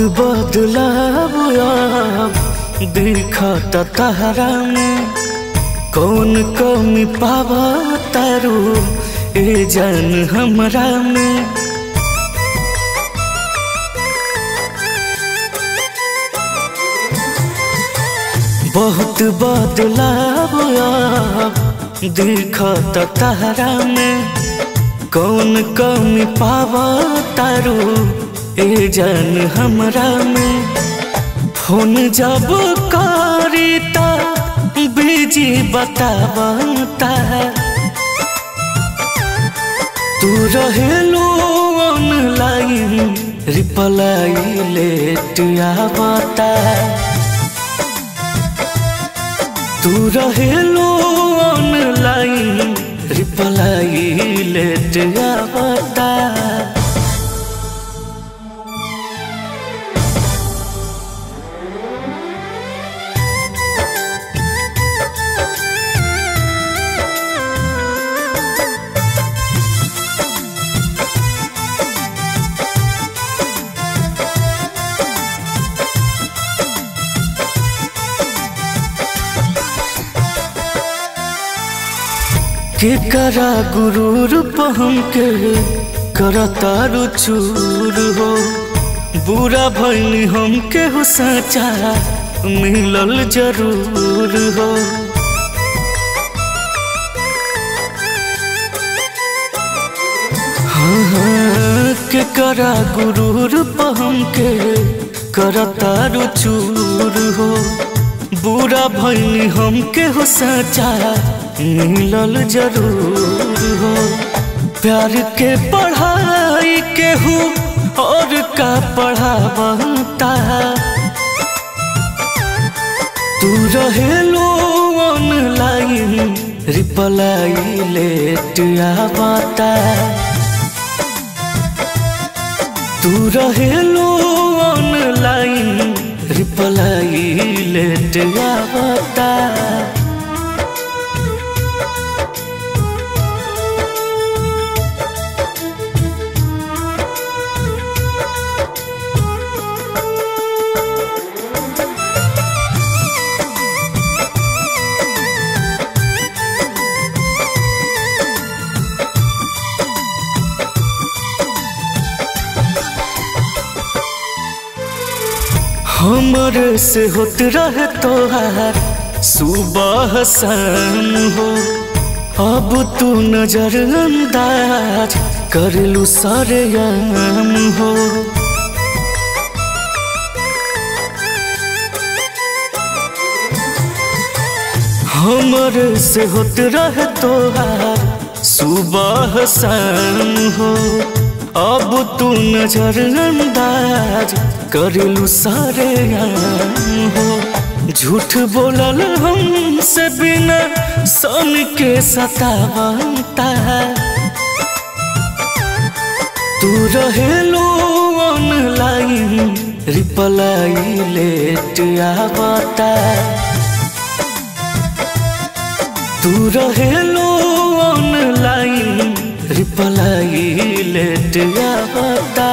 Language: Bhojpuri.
बदलाव दिखत तहरा में कौन कमी पावा तारू ए जान हमरा में बहुत बदलाव दिखत तहरा में कौन कमी पावा तारू ए जान हमरा में फोन जब करी ता बीजी बतावता तू रहेलो ऑनलाइन रिप्लाई लेट आवता तू रहेलो ऑनलाइन रिप्लाई लेट आवता के करा गुरूर पहम के करतारू चूर हो बुरा भैनी हम के हो सचा मिलल जरूर हो हाँ हाँ के करा गुरूर पहम के करतारू चूर हो बुरा भैनी हम के हो सचा मिलल जरूर हो प्यार के पढ़ाई के हो और का पढ़ावता तू रहेलो ऑनलाइन रिप्लाई लेट आवता तू रहेलो ऑनलाइन रिप्लाई लेट आवता हमरे से होत रहे तोहार सुबह शाम हो अब तू नजर अंदाज कर लू सारे याम हो हमरे से होत रहे तोहार सुबह शाम हो अब तू नजर अंदाज करेलू सारे हो झूठ बोलल हमसे बिना सन के सतावता तू रहेलो ऑनलाइन रिप्लाई लेट आवता तू रहेलो ऑनलाइन रिप्लाई लेट आवता